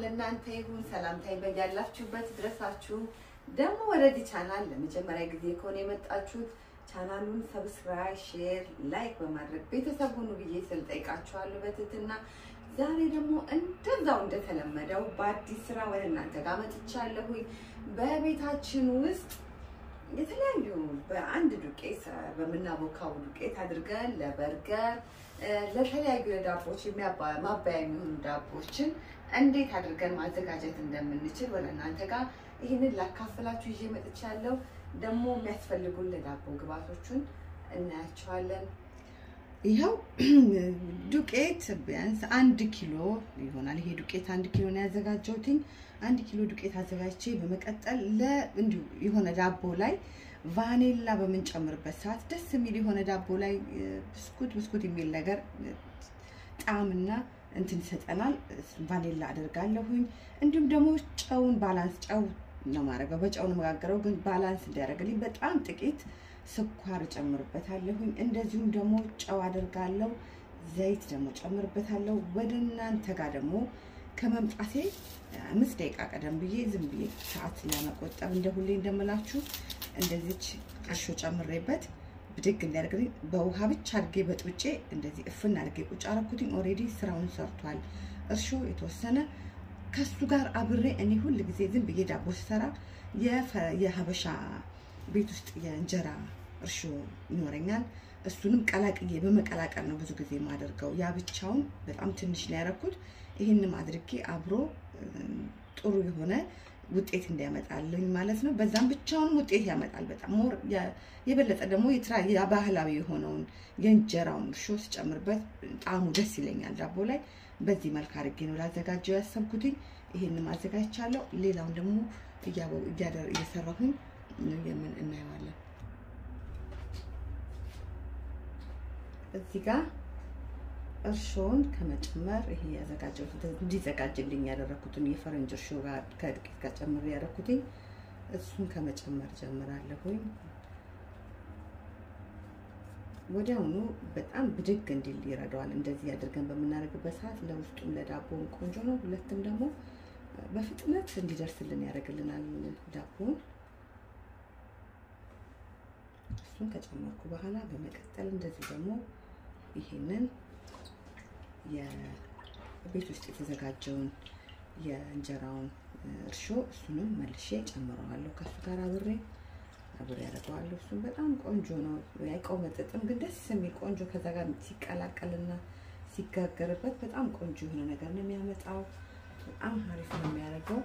ለእናንተ ይሁን። ሰላምታዬ በያላችሁበት ድረሳችሁ። ደግሞ ወደዚህ ቻናል ለመጀመሪያ ጊዜ ከሆነ የመጣችሁት ቻናሉን ሰብስክራይብ፣ ሼር፣ ላይክ በማድረግ ቤተሰብ ሁኑ ብዬ ስል ጠይቃችኋለሁ በትህትና። ዛሬ ደግሞ እንደዛው እንደተለመደው በአዲስ ስራ ወደ እናንተ ጋር መጥቻለሁኝ። በቤታችን ውስጥ የተለያዩ በአንድ ዱቄት በምናቦካው ዱቄት አድርገን ለበርገር ለተለያዩ ለዳቦች ማባያ የሚሆኑ ዳቦችን እንዴት አድርገን ማዘጋጀት እንደምንችል ወደ እናንተ ጋር ይህንን ላካፍላችሁ ይዤ መጥቻለሁ። ደግሞ የሚያስፈልጉን ለዳቦ ግብአቶቹን እናያቸዋለን። ይኸው ዱቄት ቢያንስ አንድ ኪሎ ይሆናል። ይሄ ዱቄት አንድ ኪሎ ነው ያዘጋጀሁትኝ። አንድ ኪሎ ዱቄት አዘጋጅቼ በመቀጠል ለእንዲሁ የሆነ ዳቦ ላይ ቫኔላ በምንጨምርበት ሰዓት ደስ የሚል የሆነ ዳቦ ላይ ብስኩት ብስኩት የሚል ነገር ጣዕምና እንትን ይሰጠናል። ቫኔላ አደርጋለሁኝ። እንዲሁም ደግሞ ጨውን ባላንስ ጨው ነው ማድረገው። በጨው ነው መጋገረው፣ ግን ባላንስ እንዲያደርግልኝ በጣም ጥቂት ስኳር እጨምርበታለሁኝ። እንደዚሁም ደግሞ ጨው አደርጋለሁ። ዘይት ደግሞ ጨምርበታለሁ። ወደ እናንተ ጋር ደግሞ ከመምጣቴ አምስት ደቂቃ ቀደም ብዬ ዝም ብዬ ሰዓት ለመቆጠብ እንደ ሁሌ እንደምላችሁ እንደዚች እርሾ ጨምሬበት ብድግ እንዲያደርግልኝ በውሃ ብቻ አድርጌ በጥብጬ እንደዚህ እፍን አድርጌ ቁጭ አረኩትኝ። ኦልሬዲ ስራውን ሰርቷል። እርሾ የተወሰነ ከሱ ጋር አብሬ እኔ ሁል ጊዜ ዝም ብዬ ዳቦ ስሰራ የሀበሻ ቤት ውስጥ የእንጀራ እርሾ ይኖረኛል። እሱንም ቀላቅዬ በመቀላቀል ነው ብዙ ጊዜ የማደርገው። ያ ብቻውን በጣም ትንሽ ነው ያደረኩት። ይህንም አድርጌ አብሮ ጥሩ የሆነ ውጤት እንዲያመጣልኝ ማለት ነው። በዛም ብቻውን ውጤት ያመጣል። በጣም ሞር የበለጠ ደግሞ ባህላዊ የሆነውን የእንጀራውን እርሾ ስጨምርበት ጣዕሙ ደስ ይለኛል ዳቦ ላይ። በዚህ መልክ አድርጌ ነው ላዘጋጀው ያሰብኩትኝ። ይሄንም አዘጋጅቻለሁ። ሌላውን ደግሞ እየሰራሁኝ የምን እናየዋለን። እዚህ ጋር እርሾውን ከመጨመር ይሄ ያዘጋጀሁት እንዲዘጋጅልኝ ያደረኩትን የፈረንጅ እርሾ ጋር ከዱቄት ጋር ጨምሬ ያደረኩትኝ እሱን ከመጨመር ጀምራለሁኝ። ወዲያውኑ በጣም ብድግ እንዲል ይረዳዋል። እንደዚህ አድርገን በምናደርግበት ሰዓት ለውስጡም ለዳቦውን ቆንጆ ነው። ሁለትም ደግሞ በፍጥነት እንዲደርስልን ያደርግልናል ዳቦውን። እሱን ከጨመርኩ በኋላ በመቀጠል እንደዚህ ደግሞ ይሄንን የቤት ውስጥ የተዘጋጀውን የእንጀራውን እርሾ እሱንም መልሼ ጨምረዋለሁ ከሱ ጋር አብሬ አብሬ ያደርገዋለሁ። እሱም በጣም ቆንጆ ነው፣ አይቆመጥጥም፣ ግን ደስ የሚል ቆንጆ ከዛ ጋር ሲቀላቀልና ሲጋገርበት በጣም ቆንጆ የሆነ ነገር ነው የሚያመጣው። በጣም አሪፍ ነው የሚያደርገው።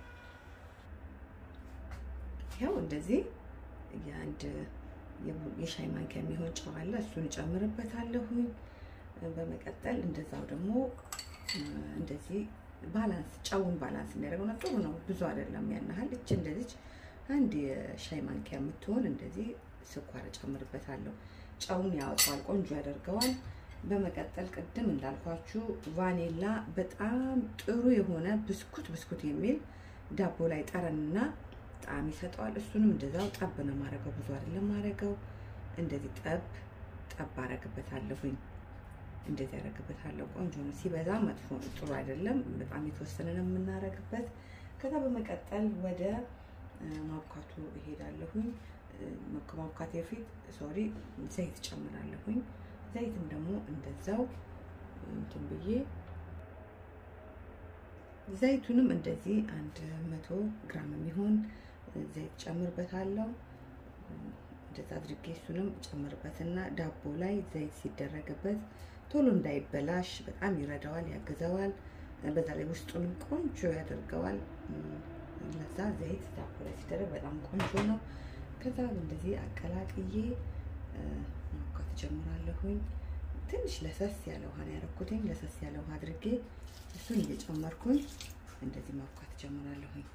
ያው እንደዚህ የአንድ የሻይ ማንኪያ የሚሆን ጨው አለ፣ እሱን እጨምርበታለሁኝ። በመቀጠል እንደዛው ደግሞ እንደዚህ ባላንስ ጨውን ባላንስ የሚያደርገው ነው። ጥሩ ነው፣ ብዙ አይደለም ያን ያህል። እች እንደዚች አንድ የሻይ ማንኪያ የምትሆን እንደዚህ ስኳር እጨምርበታለሁ። ጨውን ያወጣዋል፣ ቆንጆ ያደርገዋል። በመቀጠል ቅድም እንዳልኳችሁ ቫኔላ በጣም ጥሩ የሆነ ብስኩት ብስኩት የሚል ዳቦ ላይ ጠረንና ጣዕም ይሰጠዋል። እሱንም እንደዛው ጠብ ነው ማድረገው፣ ብዙ አይደለም ማድረገው። እንደዚህ ጠብ ጠብ አረግበታለሁኝ እንደዚህ ያደረግበታለሁ። ቆንጆ ነው። ሲበዛ መጥፎ ጥሩ አይደለም። በጣም የተወሰነ ነው የምናደርግበት። ከዛ በመቀጠል ወደ ማብካቱ እሄዳለሁኝ። ከማብካቴ በፊት ሶሪ ዘይት ጨምራለሁኝ። ዘይትም ደግሞ እንደዛው እንትን ብዬ ዘይቱንም እንደዚህ አንድ መቶ ግራም የሚሆን ዘይት ጨምርበታለሁ። እንደዛ አድርጌ እሱንም ጨምርበትና ዳቦ ላይ ዘይት ሲደረግበት ቶሎ እንዳይበላሽ በጣም ይረዳዋል፣ ያግዘዋል። በዛ ላይ ውስጡንም ቆንጆ ያደርገዋል። ለዛ ዘይት ዳቦ ላይ ሲደረግ በጣም ቆንጆ ነው። ከዛ እንደዚህ አቀላቅዬ ማብካት ጀምራለሁኝ። ትንሽ ለሰስ ያለ ውሃ ነው ያደረኩትኝ። ለሰስ ያለ ውሃ አድርጌ እሱን እየጨመርኩኝ እንደዚህ ማብካት ጀምራለሁኝ።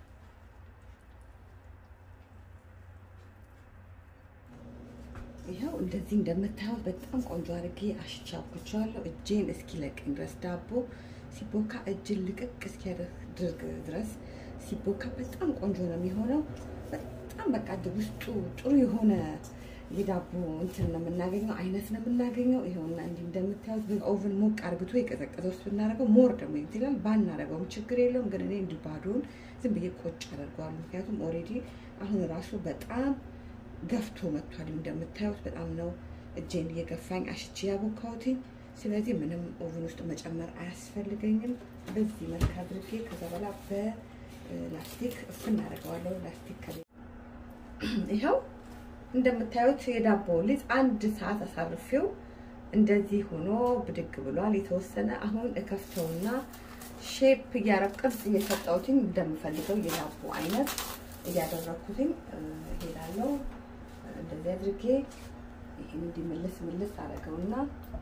ይኸው እንደዚህ እንደምታዩት በጣም ቆንጆ አድርጌ አሽቻ አብኩቼዋለሁ። እጄን እስኪለቀኝ ድረስ ዳቦ ሲቦካ እጅን ልቅቅ እስኪያደርግ ድረስ ሲቦካ በጣም ቆንጆ ነው የሚሆነው። በጣም በቃ ውስጡ ጥሩ የሆነ የዳቦ እንትን ነው የምናገኘው፣ አይነት ነው የምናገኘው። ይኸውና እንዲህ እንደምታዩት በኦቨን ሞቅ አርግቶ የቀዘቀዘ ውስጥ ብናደርገው ሞር ደግሞ ይችላል። ባናደርገውም ችግር የለውም። ግን እኔ እንዲህ ባዶውን ዝም ብዬ ቆጭ አደርገዋለሁ። ምክንያቱም ኦልሬዲ አሁን ራሱ በጣም ገፍቶ መጥቷል። እንደምታዩት በጣም ነው እጄን እየገፋኝ አሽቼ ያቦካሁትኝ። ስለዚህ ምንም ኦቨን ውስጥ መጨመር አያስፈልገኝም። በዚህ መልክ አድርጌ ከዛ በኋላ በላስቲክ እፍን አደርገዋለሁ። ላስቲክ ከ ይኸው እንደምታዩት የዳቦ ሊጥ አንድ ሰዓት አሳርፌው እንደዚህ ሆኖ ብድግ ብሏል። የተወሰነ አሁን እከፍተውና ሼፕ እያረብ ቅርጽ እየሰጠሁትኝ እንደምፈልገው የዳቦ አይነት እያደረኩትኝ እሄዳለሁ። እንደዚህ አድርጌ ይህን እንዲህ ምልስ ምልስ አደረገውና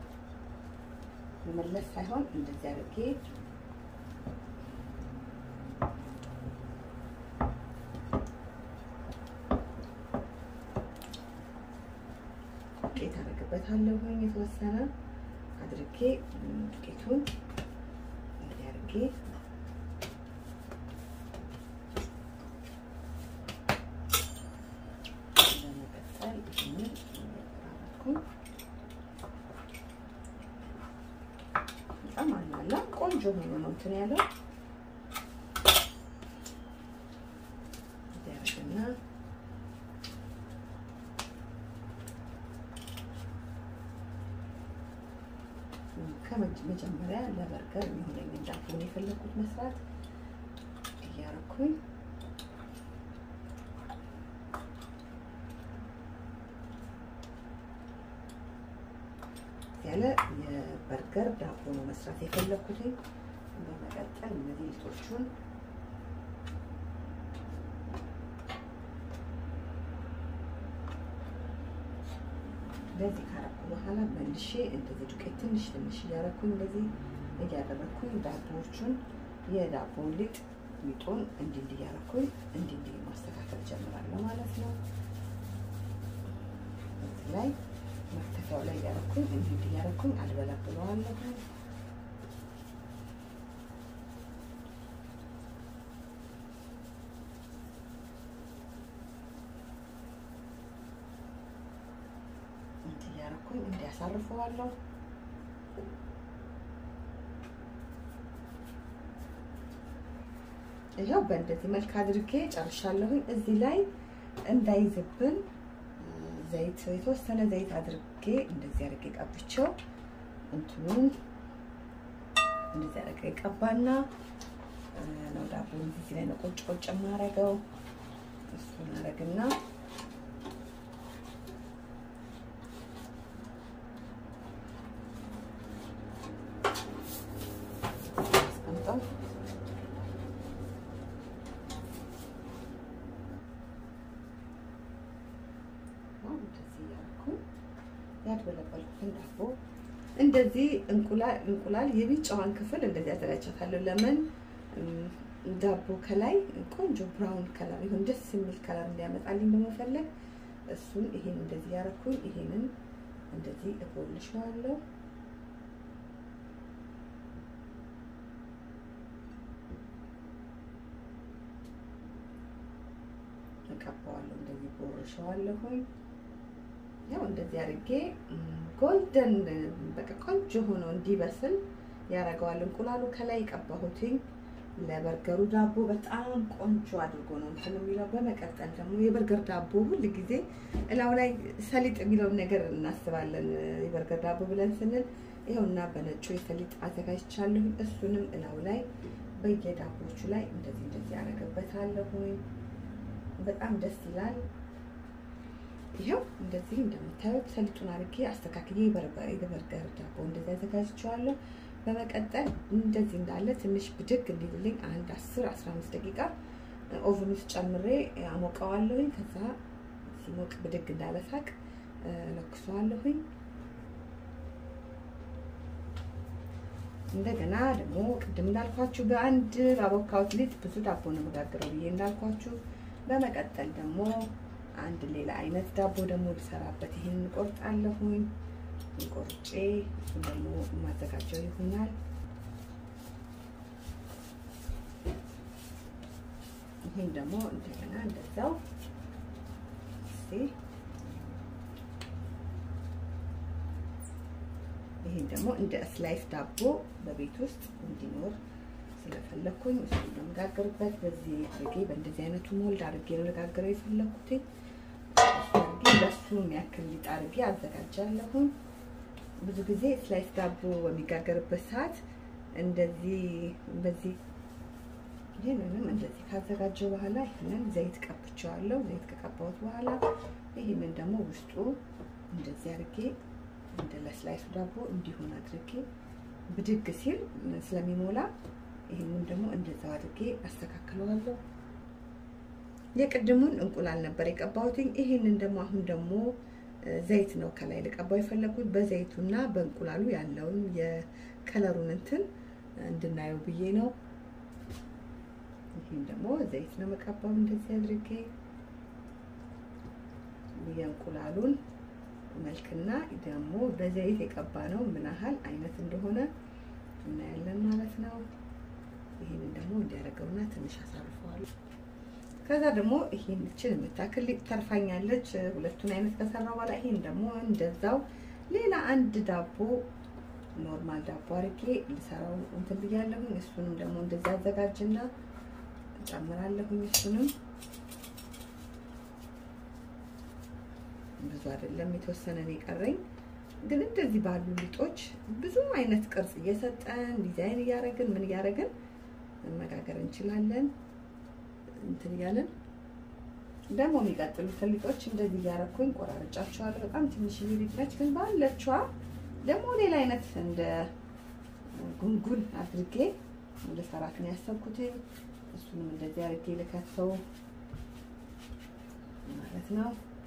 መመለስ ሳይሆን እንደዚህ አድርጌ ዱቄት አደርግበታለሁ። የተወሰነ አድርጌ ዱቄቱን እንደዚህ አድርጌ ለመቀጠል ይህንን አደረኩኝ። በጣም አላላ ቆንጆ ሆኖ ነው እንትን ያለው ያርግና ከመጀመሪያ ለበርገር የሚሆነኝ ዳቦን የፈለኩት መስራት እያረኩኝ ያለ የበርገር ዳቦ ነው መስራት የፈለኩት። በመቀጠል እነዚህ ሊጦቹን እንደዚህ ካረኩ በኋላ መልሼ እንደዚህ ዱቄት ትንሽ ትንሽ እያረኩኝ እንደዚህ እያደረኩኝ ዳቦዎቹን የዳቦውን ሊጥ ሊጡን እንዲህ እንዲህ እያረኩኝ እንዲህ እንዲህ ማስተካከል ጀምራለሁ ማለት ነው። እዚህ ላይ መክተፊያው ላይ እያረኩኝ እንዲህ እንዲህ እያረኩኝ አልበለብለዋለሁ። እንዲህ እያረኩኝ እንዲያሳርፈዋለሁ። ይኸው በእንደዚህ መልክ አድርጌ ጨርሻለሁኝ። እዚህ ላይ እንዳይዝብን ዘይት የተወሰነ ዘይት አድርጌ እንደዚህ አድርጌ ቀብቼው እንትኑን እንደዚህ አድርጌ ቀባና ነው ዳቦ እዚህ ላይ ነው ቁጭ ቁጭ የማደርገው። እሱን አደርግና አስቀምጠው እንደዚህ እያደረኩኝ ያድበለበልኩትን ዳቦ እንደዚህ እንቁላል እንቁላል የቢጫዋን ክፍል እንደዚህ አዘጋጃታለሁ። ለምን ዳቦ ከላይ ቆንጆ ብራውን ከለር ይሁን ደስ የሚል ከለር እንዲያመጣልኝ በመፈለግ እሱን ይሄን እንደዚህ ያደረኩኝ ይሄንን እንደዚህ እቦልሸዋለሁ። እቀባዋለሁ እንደዚህ ቦርሸዋለሁኝ። ያው እንደዚህ አድርጌ ጎልደን በቃ ቆንጆ ሆኖ እንዲበስል ያደርገዋል። እንቁላሉ ከላይ የቀባሁትኝ ለበርገሩ ዳቦ በጣም ቆንጆ አድርጎ ነው እንትን የሚለው። በመቀጠል ደግሞ የበርገር ዳቦ ሁል ጊዜ እላው ላይ ሰሊጥ የሚለውን ነገር እናስባለን። የበርገር ዳቦ ብለን ስንል ይኸውና በነጩ የሰሊጥ አዘጋጅቻለሁ። እሱንም እላው ላይ በየዳቦቹ ላይ እንደዚህ እንደዚህ ያደርግበታለሁኝ። በጣም ደስ ይላል። ይኸው እንደዚህ እንደምታዩት ሰሊጡን አድርጌ አስተካክዬ የበርገር ዳቦ እንደዚህ አዘጋጅቼዋለሁ። በመቀጠል እንደዚህ እንዳለ ትንሽ ብድግ እንዲልልኝ አንድ አስር አስራ አምስት ደቂቃ ኦቨን ውስጥ ጨምሬ አሞቀዋለሁኝ። ከዛ ሲሞቅ ብድግ እንዳለ ሳቅ ለኩሰዋለሁኝ። እንደገና ደግሞ ቅድም እንዳልኳችሁ በአንድ ባቦካሁት ሊጥ ብዙ ዳቦ ነው መጋግረው ብዬ እንዳልኳችሁ በመቀጠል ደግሞ አንድ ሌላ አይነት ዳቦ ደግሞ ልሰራበት ይህን ቆርጣለሁኝ። ቆርጬ እሱን ደግሞ የማዘጋጀው ይሆናል። ይህን ደግሞ እንደገና እንደዛው እስኪ ይህን ደግሞ እንደ ስላይስ ዳቦ በቤት ውስጥ እንዲኖር ስለፈለኩኝ እሱ ለመጋገርበት በዚህ አድርጌ በእንደዚህ አይነቱ ሞልድ አድርጌ ነው ለጋገረው የፈለኩት። አድርጌ በሱ የሚያክል ሊጥ አድርጌ አዘጋጃለሁኝ። ብዙ ጊዜ ስላይስ ዳቦ በሚጋገርበት ሰዓት እንደዚህ በዚህ ይህንንም እንደዚህ ካዘጋጀው በኋላ ይህንን ዘይት ቀብቼዋለሁ። ዘይት ከቀባሁት በኋላ ይህንን ደግሞ ውስጡ እንደዚህ አድርጌ እንደ ለስላይሱ ዳቦ እንዲሆን አድርጌ ብድግ ሲል ስለሚሞላ ይህንን ደግሞ እንደዛው አድርጌ አስተካክለዋለሁ። የቅድሙን እንቁላል ነበር የቀባሁትኝ። ይህንን ደግሞ አሁን ደግሞ ዘይት ነው ከላይ ልቀባው የፈለኩት በዘይቱና በእንቁላሉ ያለውን የከለሩን እንትን እንድናየው ብዬ ነው። ይህን ደግሞ ዘይት ነው መቀባው እንደዚህ አድርጌ የእንቁላሉን መልክና ደግሞ በዘይት የቀባ ነው ምን ያህል አይነት እንደሆነ እናያለን ማለት ነው። ይህንን ደግሞ እንዲያደርገውና ትንሽ አሳርፈዋለሁ። ከዛ ደግሞ ይሄን እችን የምታክል ተርፋኛለች። ሁለቱን አይነት ከሰራ በኋላ ይሄን ደግሞ እንደዛው ሌላ አንድ ዳቦ ኖርማል ዳቦ አድርጌ ልሰራው እንትን ብያለሁኝ። እሱንም ደግሞ እንደዚህ አዘጋጅና እጨምራለሁኝ። እሱንም ብዙ አይደለም የተወሰነ ነው የቀረኝ። ግን እንደዚህ ባሉ ሊጦች ብዙ አይነት ቅርጽ እየሰጠን ዲዛይን እያደረግን ምን እያደረግን መጋገር እንችላለን። እንትን እያለን ደግሞ የሚቀጥሉትን ሊጦች እንደዚህ እያደረኩኝ ቆራርጫቸዋለሁ። በጣም ትንሽ ሊጥ ነች፣ ግን ባለችዋ ደግሞ ሌላ አይነት እንደ ጉንጉን አድርጌ ልሰራት ነው ያሰብኩት። እሱንም እንደዚህ አድርጌ ልከተው ማለት ነው።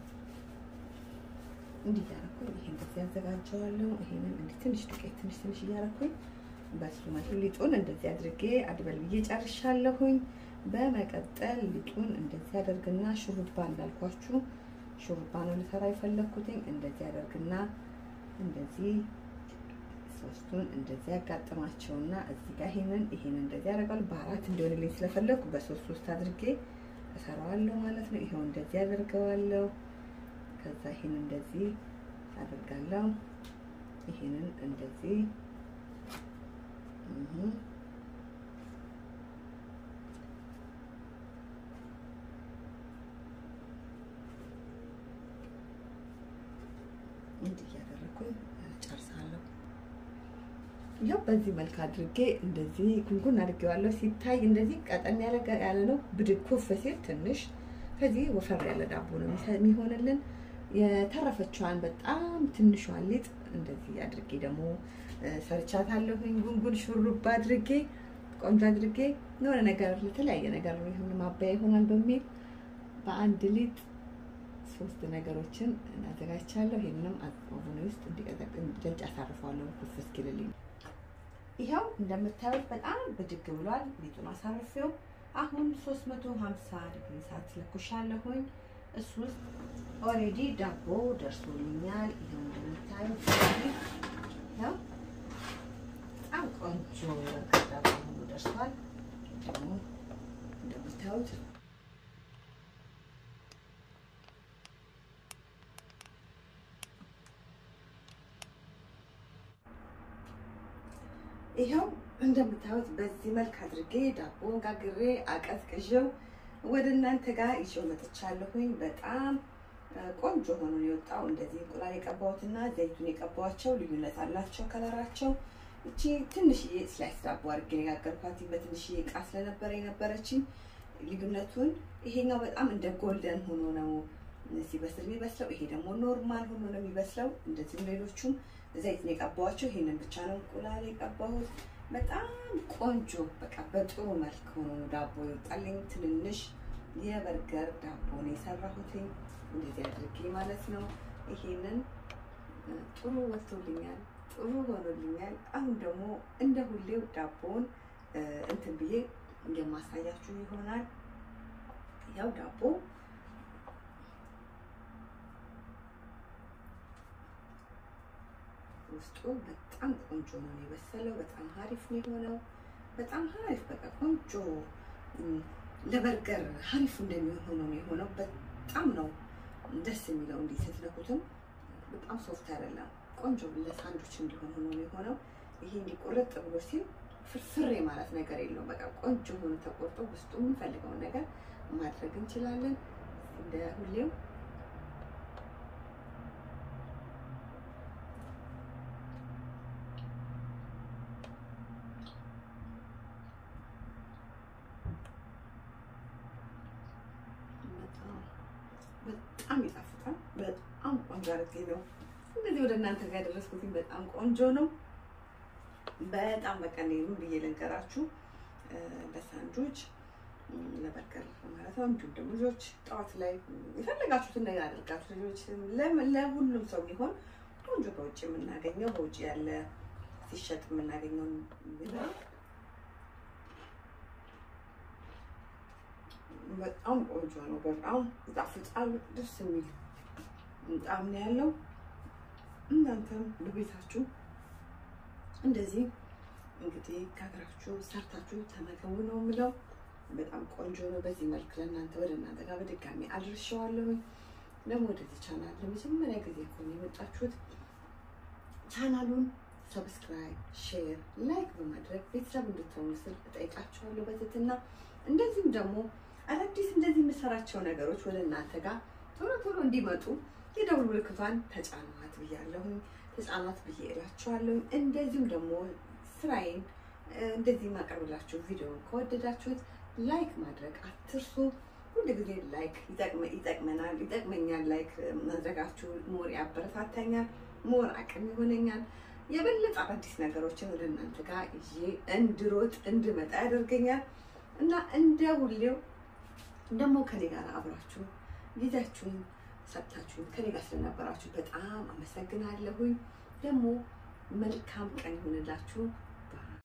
እንዲህ እያደረኩኝ ይሄ እንደዚህ ያዘጋጀዋለሁ። ይሄንን እንዲህ ትንሽ ዱቄት ትንሽ ትንሽ እያደረኩኝ በሱ መልኩ ሊጡን እንደዚህ አድርጌ አድበል ብዬ ጨርሻለሁኝ። በመቀጠል ሊጡን እንደዚህ አደርግና ሹሩባ እንዳልኳችሁ ሹሩባ ነው ልሰራ የፈለኩትኝ። እንደዚህ አደርግና እንደዚህ ሶስቱን እንደዚህ ያጋጥማቸውና እዚህ ጋር ይሄንን ይሄንን እንደዚህ ያደርጋሉ። በአራት እንዲሆንልኝ ስለፈለኩ በሶስት ሶስት አድርጌ እሰራዋለሁ ማለት ነው። ይሄው እንደዚህ አደርገዋለሁ። ከዛ ይሄን እንደዚህ አደርጋለሁ። ይሄንን እንደዚህ እንዲህ እያደረኩኝ ጨርሳለሁ። ያው በዚህ መልክ አድርጌ እንደዚህ ጉንጉን አድርጌዋለሁ። ሲታይ እንደዚህ ቀጠን ያለ ያለ ነው። ብድግ ኩፍ ሲል ትንሽ ከዚህ ወፈር ያለ ዳቦ ነው የሚሆንልን። የተረፈችዋን በጣም ትንሿን ሊጥ እንደዚህ አድርጌ ደግሞ ሰርቻታለሁኝ። ጉንጉን ሹሩባ አድርጌ ቆንጆ አድርጌ የሆነ ነገር ለተለያየ ነገር የሆነ ማባያ ይሆናል በሚል በአንድ ሊጥ ሶስት ነገሮችን እናዘጋጅቻለሁ። ይህንንም ኦቨን ውስጥ እንዲደጭ አሳርፈዋለሁ ኩፍ እስኪልልኝ። ይኸው እንደምታዩት በጣም ብድግ ብሏል። ሊጡን አሳርፌው አሁን 350 ዲግሪ ሰዓት ለኩሻለሁኝ። እሱ ውስጥ ኦልሬዲ ዳቦ ደርሶልኛል። ይኸው እንደምታዩት ነው። በጣም ቆንጆ ዳቦ ሆኖ ደርሷል። ደግሞ እንደምታዩት ይኸው እንደምታዩት በዚህ መልክ አድርጌ ዳቦን ጋግሬ አቀዝቅዤው ወደ እናንተ ጋር ይዤው መጥቻለሁኝ። በጣም ቆንጆ ሆኖ ነው የወጣው። እንደዚህ እንቁላል የቀባሁትና ዘይቱን የቀባኋቸው ልዩነት አላቸው ከለራቸው። እቺ ትንሽዬ ስላይስ ዳቦ አድርጌ ነው የጋገርኳት በትንሽዬ እቃ ስለነበረ የነበረችኝ ልዩነቱን። ይሄኛው በጣም እንደ ጎልደን ሆኖ ነው ሲበስል የሚበስለው። ይሄ ደግሞ ኖርማል ሆኖ ነው የሚበስለው። እንደዚህም ሌሎቹም ዘይት ነው የቀባኋቸው። ይሄንን ብቻ ነው እንቁላል የቀባሁት። በጣም ቆንጆ በቃ በጥሩ መልክ ሆኖ ነው ዳቦ ይወጣልኝ። ትንንሽ የበርገር ዳቦ ነው የሰራሁትኝ እንደዚህ አድርጌ ማለት ነው። ይሄንን ጥሩ ወጥቶልኛል፣ ጥሩ ሆኖልኛል። አሁን ደግሞ እንደ ሁሌው ዳቦውን እንትን ብዬ የማሳያችሁ ይሆናል። ያው ዳቦ ውስጡ በጣም ቆንጆ ነው የበሰለው። በጣም ሀሪፍ ነው የሆነው። በጣም ሀሪፍ በቃ ቆንጆ ለበርገር ሀሪፍ እንደሚሆን ሆኖ ነው የሆነው። በጣም ነው ደስ የሚለው እንዲህ ስትነኩትም በጣም ሶፍት አይደለም። ቆንጆ ለሳንዱች እንዲሆን ሆኖ ነው የሆነው። ይሄ እንዲህ ቁርጥ ብሎ ሲል ፍርፍሬ ማለት ነገር የለውም። በቃ ቆንጆ ሆኖ ተቆርጦ ውስጡ የምንፈልገውን ነገር ማድረግ እንችላለን። እንደ ሁሌው በጣም ይጣፍጣል። በጣም ቆንጆ አድርጌ ነው እንደዚህ ወደ እናንተ ጋር ያደረስኩት። በጣም ቆንጆ ነው። በጣም በቃ እኔ ምን ብዬ ልንገራችሁ፣ ለሳንዱች ለበርገር ማለት ነው። እንዲሁም ደግሞ ልጆች ጠዋት ላይ የፈለጋችሁትን ነገር አድርጋችሁ ልጆች ለሁሉም ሰው የሚሆን ቆንጆ በውጭ የምናገኘው በውጭ ያለ ሲሸጥ የምናገኘው በጣም ቆንጆ ነው። በጣም ይጣፍጣል። ደስ የሚል ጣዕም ነው ያለው። እናንተም በቤታችሁ እንደዚህ እንግዲህ ከሀገራችሁ ሰርታችሁ ተመገቡ ነው የምለው። በጣም ቆንጆ ነው። በዚህ መልክ ለእናንተ ወደ እናንተ ጋር በድጋሚ አድርሼዋለሁኝ። ደግሞ ወደዚህ ቻናል ለመጀመሪያ ጊዜ ከሆነ የመጣችሁት ቻናሉን ሰብስክራይብ፣ ሼር፣ ላይክ በማድረግ ቤተሰብ እንድትሆኑ ስል እጠይቃችኋለሁ በትህትና እንደዚሁም ደግሞ አዳዲስ እንደዚህ የምሰራቸው ነገሮች ወደ እናንተ ጋር ቶሎ ቶሎ እንዲመጡ የደውል ምልክቷን ተጫኗት ብያለሁኝ። ተጫኗት ብዬ እላችኋለሁኝ። እንደዚሁም ደግሞ ስራዬን እንደዚህ የማቀርብላችሁ ቪዲዮን ከወደዳችሁት ላይክ ማድረግ አትርሱ። ሁል ጊዜ ላይክ ይጠቅመናል፣ ይጠቅመኛል። ላይክ ማድረጋችሁ ሞር ያበረታታኛል፣ ሞር አቅም ይሆነኛል። የበለጠ አዳዲስ ነገሮችን ወደ እናንተ ጋር ይዤ እንድሮጥ እንድመጣ ያደርገኛል እና እንደ ሁሌው ደግሞ ከኔ ጋር አብራችሁ ጊዜያችሁን ሰጥታችሁን ከኔ ጋር ስለነበራችሁ በጣም አመሰግናለሁኝ። ደግሞ መልካም ቀን ይሆንላችሁ።